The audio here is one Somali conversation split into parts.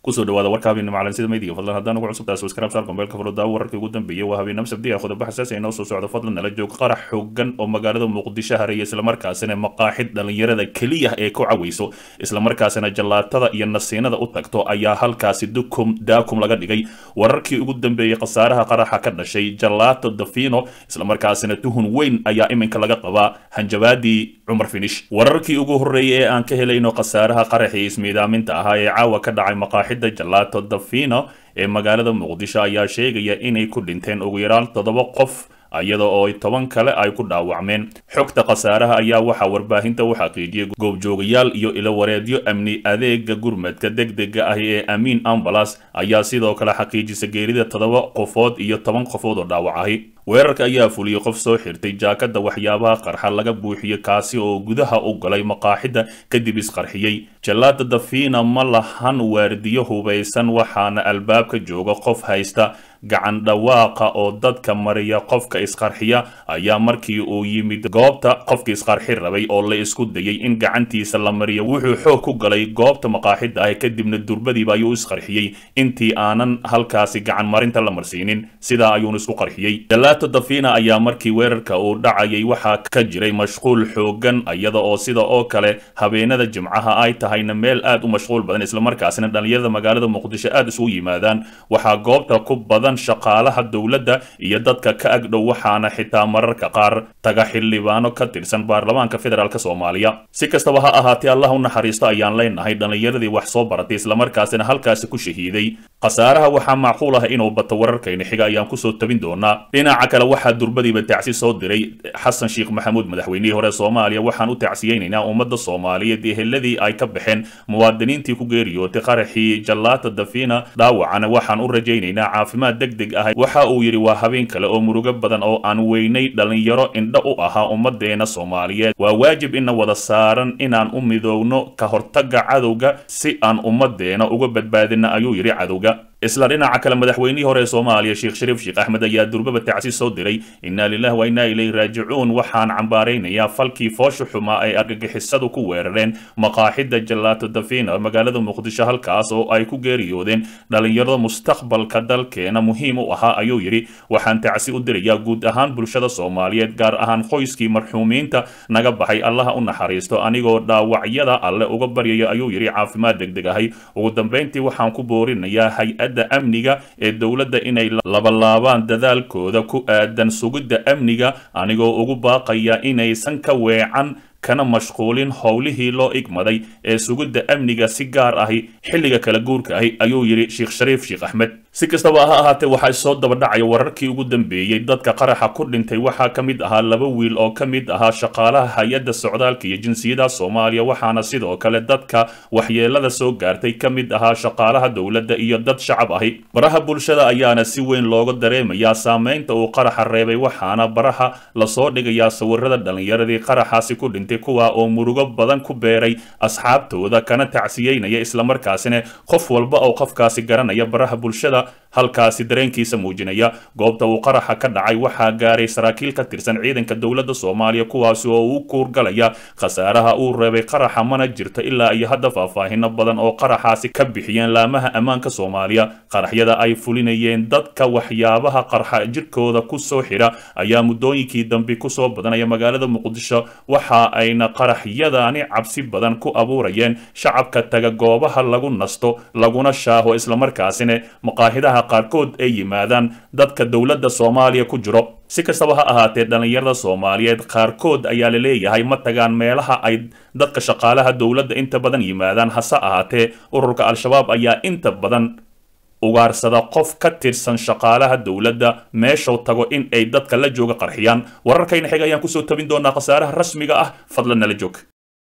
kusoo dhawaada warka habeenimo calansida meydiga fadlan haddaan ugu cusub taas waskaraab saar gombeelka furudaawo wararkii ugu dambeeyey waa habeenimo sabdiga qodobo xasaasi inoo soo socda fadlan nala joog qarax xoogan oo magaalada muqdisho hareeya islamarkaasina maqaaxid dhalinyarada keliya ee ku cawayso islamarkaasina jallaatada iyo nasiinada u tagto ayaa halkaasi dukum daakum laga dhigay wararkii ugu dambeeyey khasaaraha qaraxa ka dhashay jallaato dafino islamarkaasina tuhun weyn ayaa iminka laga qabaa hanjabaadii cumar finish wararkii ugu horreeyay ee aan ka helayno khasaaraha qaraxii ismiidaaminta ahaa ee caawa ka dhacay maqaaxida jallaato dafino ee magaalada muqdisho ayaa sheegaya inay ku dhinteen ugu yaraan toddoba qof iyada oo toban kale ay ku dhaawacmeen xogta khasaaraha ayaa waxaa warbaahinta u xaqiijiyay goobjoogayaal iyo ilowareedyo amni adeega gurmadka degdega ah ee amiin ambalas ayaa sidoo kale xaqiijisa geerida toddoba qofood iyo toban qofood oo dhaawac ahi weerarka ayaa fuliyey qof soo xirtay jaakada waxyaabaha qarxa laga buuxiyey kaasi oo gudaha u galay maqaaxida kadib isqarxiyey jallaada dafina ma lahan waardiyo hubaysan waxaana albaabka jooga qof haysta gacan dhawaaqa oo dadka mariya qofka isqarxiya ayaa markii uu yimid goobta qofka isqarxi rabay oo la isku dayay in gacantiisa la mariyo wuxuu xoog ku galay goobta maqaaxida ah kadibna durbadiiba ayuu isqarxiyey intii aanan halkaasi gacan marinta la marsiinin sidaa ayuuna isku qarxiyey jalaato dafina ayaa markii weerarka uu dhacayay waxaa ka jiray mashquul xoogan iyada oo sida oo kale habeenada jimcaha ay tahayna meel aad u mashquul badan islamarkaasina dhalinyarada magaalada muqdisho aad isugu yimaadaan waxaa goobta ku badan shaqaalaha dowladda iyo dadka ka agdhow waxaana xitaa mararka qaar taga xildhibaano ka tirsan baarlamaanka federaalk soomaaliya si kastaba ha ahaatee allah u naxariisto ayaan leenahay dhallinyaradii wax soo baratay islamarkaasina halkaasi ku shahiiday khasaaraha waxaa macquul ah inuu bato wararkayna xiga ayaan kusoo tabin doonaa dhinaca kale waxaa durbadiiba tacsi soo diray xasan sheekh maxamuud madaxweynihii hore soomaaliya waxaan u tacsiyeynaynaa ummadda soomaaliyeed eheladii ay ka baxeen muwaadiniintii ku geeriyootay qaraxii jallaata dafina dhaawacana waxaan u rajaynaynaa caafimaad degdeg ah waxa uu yidhi waa habeen kale oo murugo badan oo aan weynay dhalinyaro indho u ahaa ummadeena soomaaliyeed waa waajib ina wada saaran inaan u midoowno ka hortagga cadowga si aan ummadeena uga badbaadina ayuu yidhi cadowga isla dhinaca kale madaxweynihii hore ee soomaaliya sheekh shariif sheekh axmed ayaa durbaba tacsi soo diray inna lilah wa inna ilayhi raajicuun waxaan cambaaraynayaa falkii foosha xumaa ay argagixisadu ku weerareen maqaaxida jallaato dafina magaalada muqdisho halkaas oo ay ku geeriyoodeen dhalinyarada mustaqbalka dalkeena muhiim u ahaa ayuu yidhi waxaan tacsi u dirayaa guud ahaan bulshada soomaaliyeed gaar ahaan qoyskii marxuumiinta naga baxay allaha u naxariisto anigoo dhaawacyada alle uga baryaya ayuu yidhi caafimaad degdeg ahay ugu dambayntii waxaan ku boorinayaa hay-ad amniga ee dowladda inay labalaabaan dadaalkooda ku aadan sugidda amniga anigoo ugu baaqaya inaysan ka weecan kana mashquulin howlihii loo igmaday ee sugidda amniga si gaar ahi xilliga kala guurka ahi ayuu yidhi sheekh shariif sheekh axmed si kastaba ha ahaatee waxaa soo daba dhacaya wararkii ugu dambeeyey dadka qaraxa ku dhintay waxaa ka mid ahaa laba wiil oo ka mid ahaa shaqaalaha hay-adda socdaalka iyo jinsiyadaha soomaaliya waxaana sidoo kale dadka waxyeelada soo gaartay ka mid ahaa shaqaalaha dowladda iyo dad shacab ahi baraha bulshada ayaana si weyn looga dareemayaa saameynta uu qaraxa reebay waxaana baraha lasoo dhigayaa sawirada dhallinyaradii qaraxaasi ku dhintay kuwa oo murugo badan ku beeray asxaabtooda kana tacsiyeynaya islamarkaasina qof walba oo qofkaasi garanaya baraha bulshada halkaasi dareenkiisa muujinaya goobta uu qaraxa ka dhacay waxaa gaaray saraakiil ka tirsan ciidanka dowladda soomaaliya kuwaasi oo u kuurgalaya khasaaraha uu reebay qaraxa mana jirto ilaa iyo hadda faahfaahino badan oo qaraxaasi ka bixiyeen laamaha ammaanka soomaaliya qaraxyada ay fulinayeen dadka waxyaabaha qarxa jirkooda kusoo xidha ayaa muddooyinkii dambe kusoo badanaya magaalada muqdisho waxa ayna qaraxyadani cabsi badan ku abuurayeen shacabka taga goobaha lagu nasto laguna shaaho islamarkaasina maqaahidaha qaarkood ay yimaadaan dadka dowladda soomaaliya ku jiro si kastaba ha ahaatee dhallinyarada soomaaliyeed qaarkood ayaa la leeyahay ma tagaan meelaha ay dadka shaqaalaha dowladda inta badan yimaadaan hase ahaatee ururka al-shabaab ayaa inta badan ugaarsada qof ka tirsan shaqaalaha dowladda meeshuu tago in ay dadka la jooga qarxiyaan wararkayna xig ayaan kusoo tabin doonaa khasaaraha rasmiga ah fadlan nala joog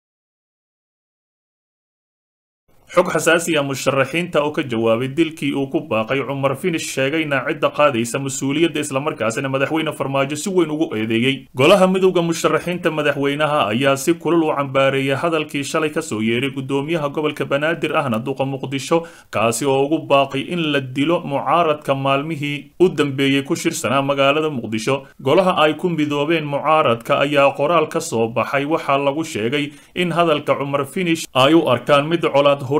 xog xasaasiya musharaxiinta oo ka jawaabay dilkii uu ku baaqay cumar finish sheegayna cidda qaadaysa mas-uuliyadda islamarkaasina madaxweyne farmaajo si weyn ugu eedeeyey golaha midowda musharaxiinta madaxweynaha ayaa si kulul u cambaareeyay hadalkii shalay kasoo yeeray gudoomiyaha gobolka banaadir ahna duqa muqdisho kaasi oo ugu baaqay in la dilo mucaaradka maalmihii u dambeeyey ku shirsanaa magaalada muqdisho golaha ay ku midoobeen mucaaradka ayaa qoraal ka soo baxay waxaa lagu sheegay in hadalka cumar finish ay u arkaan mid colaad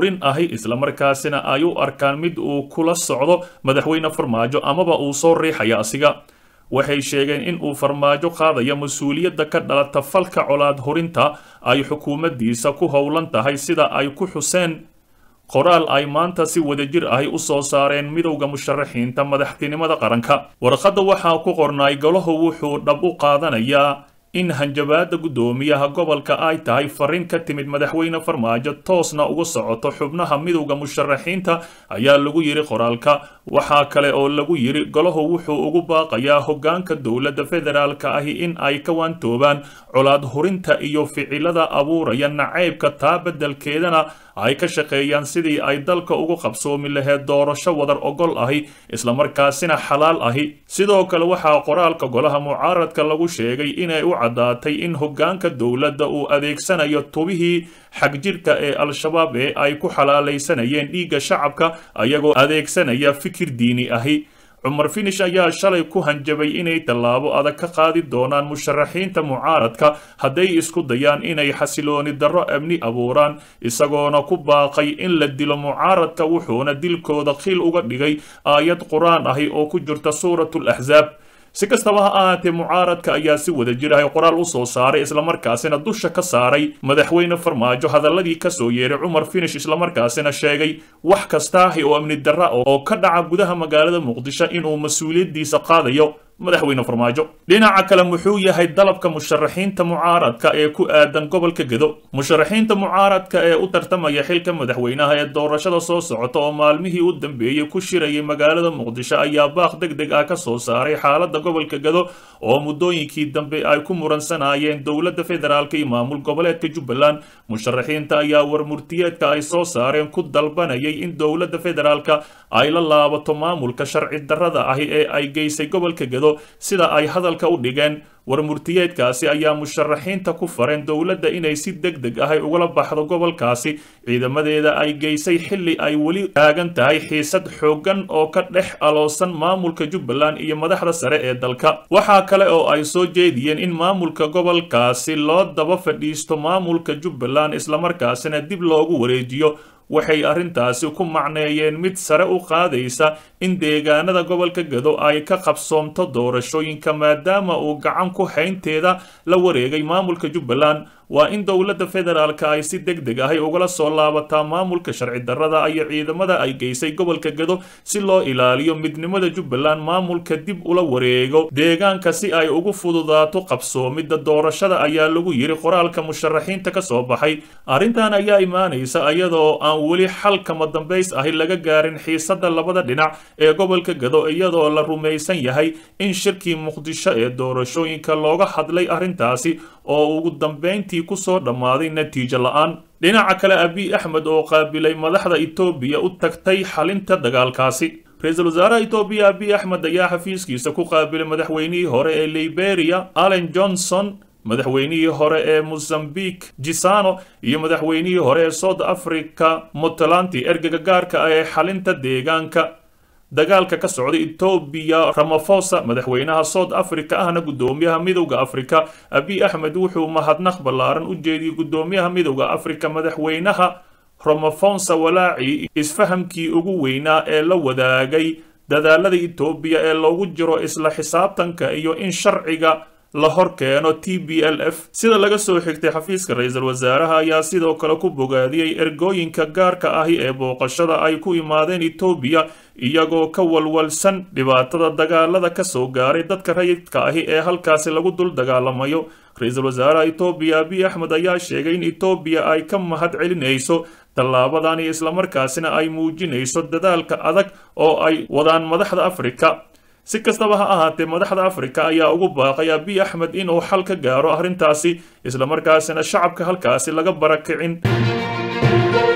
hurin ahi islamarkaasina ay u arkaan mid uu kula socdo madaxweyne farmaajo amaba uu soo riixaya asiga waxay sheegeen in uu farmaajo qaadayo mas-uuliyadda ka dhalata falka colaad hurinta ay xukuumaddiisa ku howlan tahay sida ay ku xuseen qoraal ay maanta si wadajir ahi u soo saareen midowda musharaxiinta madaxtinimada qaranka warqadda waxaa ku qornaay golahu wuxuu dhab u qaadanayaa in hanjabaada guddoomiyaha gobolka ay tahay fariin ka timid madaxweyne farmaajo toosna uga socoto xubnaha midowda musharaxiinta ayaa lagu yidhi qoraalka waxaa kale oo lagu yidhi golahu wuxuu ugu baaqayaa hoggaanka dowladda federaalka ahi in ay ka waantoobaan colaad hurinta iyo ficilada abuuraya nacaybka taa beddelkeedana ay ka shaqeeyaan sidii ay dalka ugu qabsoomi laheed doorasho wadar ogol ahi islamarkaasina xalaal ahi sidoo kale waxaa qoraalka golaha mucaaradka lagu sheegay inay u caddaatay in hoggaanka dowladda uu adeegsanayo tubihii xagjirka ee al-shabaab ee ay ku xalaalaysanayeen dhiigga shacabka ayagoo adeegsanaya fikir diini ahi cumar finish ayaa shalay ku hanjabay inay tallaabo adag ka qaadi doonaan musharaxiinta mucaaradka hadday isku dayaan inay xasilooni darro amni abuuraan isagoona ku baaqay in la dilo mucaaradka wuxuuna dilkooda khiil uga dhigay aayad qur-aan ahi oo ku jirta suuratul axsaab si kastaba ha ahaatee mucaaradka ayaa si wada jir ahay qoraal u soo saaray islamarkaasina dusha ka saaray madaxweyne farmaajo hadalladii ka soo yeeray cumar finish islamarkaasina sheegay wax kastaahi oo amni darra oo ka dhaca gudaha magaalada muqdisho inuu mas-uuliyaddiisa qaadayo madaxweyne farmaajo dhinaca kale muxuu yahay dalabka musharaxiinta mucaaradka ee ku aadan gobolka gedo musharaxiinta mucaaradka ee u tartamaya xilka madaxweynaha ee doorashada soo socota oo maalmihii u dambeeyey ku shirayay magaalada muqdisho ayaa baaq deg deg ah ka soo saaray xaaladda gobolka gedo oo muddooyinkii dambe ay ku muransanayeen dowladda federaalka iyo maamul goboleedka jubbaland musharaxiinta ayaa warmurtiyeedka ay soo saareen ku dalbanayay in dowladda federaalka ay la laabato maamulka sharci darrada ahi ee ay geysay gobolka gedo sida ay hadalka u dhigeen warmurtiyeedkaasi ayaa musharaxiinta ku fareen dowladda inay si deg deg ahay ugala baxdo gobolkaasi ciidamadeeda ay geysay xilli ay weli taagan tahay xiisad xooggan oo ka dhex aloosan maamulka jubbaland iyo madaxda sare ee dalka waxaa kale oo ay soo jeediyeen in maamulka gobolkaasi loo daba fadhiisto maamulka jubbaland islamarkaasina dib loogu wareejiyo waxay arrintaasi ku macneeyeen mid sare u qaadaysa in deegaanada gobolka gado ay ka qabsoomto doorashooyinka maadaama uu gacan ku haynteeda la wareegay maamulka jubbaland waa in dowladda federaalka ay si deg deg ahay ugala soo laabataa maamulka sharci darrada iyo ciidamada ay geysay gobolka gado si loo ilaaliyo midnimada jubbaland maamulka dib ula wareego deegaanka si ay ugu fududaato qabsoomidda doorashada ayaa lagu yidhi qoraalka musharaxiinta ka soo baxay arrintan ayaa imaanaysa iyadoo aan weli xal kama dambays ahi laga gaarin xiisadda labada dhinac ee gobolka gado iyadoo la rumaysan yahay in shirkii muqdisho ee doorashooyinka looga hadlay arrintaasi oo ugu dambayntii kusoo dhammaaday natiijo la-aan dhinaca kale abiy axmed oo qaabilay madaxda etoobiya u tagtay xalinta dagaalkaasi ra-iisul wasaaraha etoobiya abiy axmed ayaa xafiiskiisa ku qaabilay madaxweynihii hore ee liberia allen johnson madaxweynihii hore ee mozambique gisano iyo madaxweynihii hore ee south africa puntland ergega gaarka ah ee xalinta deegaanka dagaalka ka socda etoobiya ramafosa madaxweynaha south africa ahna guddoomiyaha midowda africa abiy axmed wuxuu mahadnaq ballaaran u jeediyey guddoomiyaha midowda africa madaxweynaha ramafonsa walaaci isfahamkii ugu weynaa ee la wadaagay dadaalada etoobiya ee loogu jiro isla xisaabtanka iyo in sharciga la hor keeno t b l f sida laga soo xigtay xafiiska ra-iisul wasaaraha ayaa sidoo kale ku bogaadiyey ergooyinka gaarka ahi ee booqashada ay ku imaadeen etoobiya iyagoo ka walwalsan dhibaatada dagaalada ka soo gaaray dadka rayidka ahi ee halkaasi lagu dul dagaalamayo ra-iisul wasaaraha etoobiya abiy axmed ayaa sheegay in etoobiya ay ka mahad celinayso tallaabadani islamarkaasina ay muujinayso dadaalka adag oo ay wadaan madaxda afrika si kastaba ha ahaatee madaxda afrika ayaa ugu baaqay abiy axmed inuu xal ka gaaro arrintaasi islamarkaasina shacabka halkaasi laga barakicin